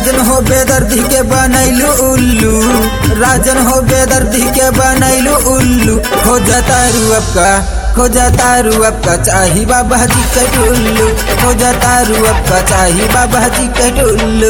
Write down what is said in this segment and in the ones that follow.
राजन हो बेदर्दी के बनैलू उल्लू राजन हो बेदर्दी के बनैलू उल्लू हो जाता रुअब का हो जाता रुअब का चाही बाबा जी के टुल्लू हो जाता रुअब का चाही बाबा जी के टुल्लू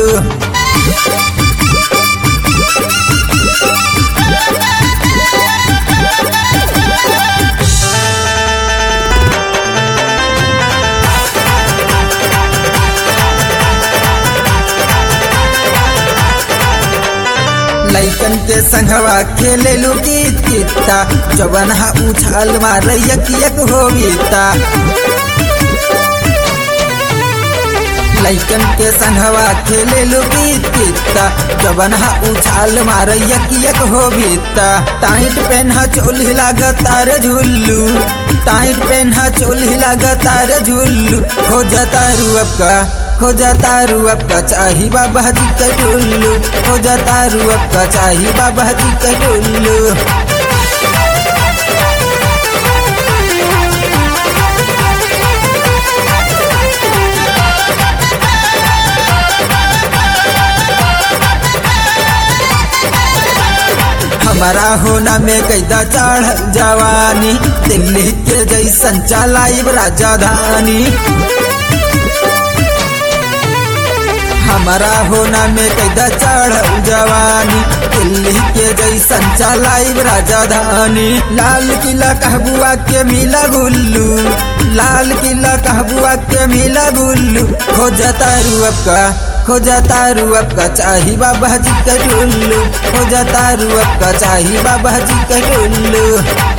लैकन के संगवा खेले लू गीत गीता जवन हा उछाल मार यक यक होविता लैकन के संगवा खेले लू गीत गीता जवन हा उछाल मार यक यक होविता टाइट पेन्हा चोली लागतार झुल्लू टाइट पेन्हा चोली लागतार झुल्लू हो जाता रुअब का हो जाता रुअब का चाही बाबा जी के टुल्लू हो जाता रुअब का चाही बाबा जी के टुल्लू हमारा होना में कैदा चढ़ जवानी दिल्ली के जैसन चलाइब राजधानी हमारा होना में कैदा चढ़ जवानी दिल्ली के जैसन चलाइब राजधानी लाल किला कहबुआ के मिला गुल्लू लाल किला कहबुआ के मिला गुल्लू हो जाता रुअब का हो जाता रुअब का चाही बाबा जी के टुल्लू हो जाता रुअब का चाही बाबा जी के टुल्लू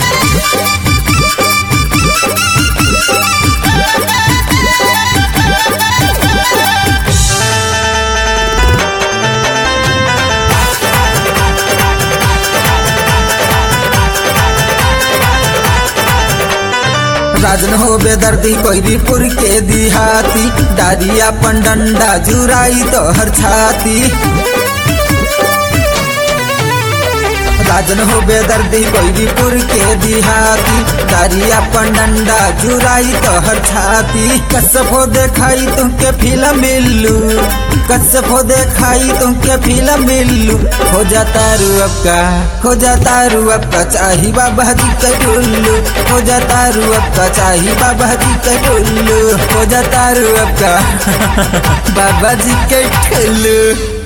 राजन हो बेदर्दी कोईरीपुर के दिहाती डारिया पंडंडा जुराई तो हर छाती राजन हो बेदर्दी कोईरीपुर के दिहाती डारिया पंडंडा जुराई तो हर छाती कसफो देखाई तुमके फिल्म मिल्लू कसफो देखाई तुमके फिल्म मिल्लू हो जाता रुअब का हो जाता रुअब का चाही बाबा जी के टुल्लू हो जाता रुअब का चाही बाबा जी के टुल्लू हो जाता रुअब का बाबा जी के टुल्लू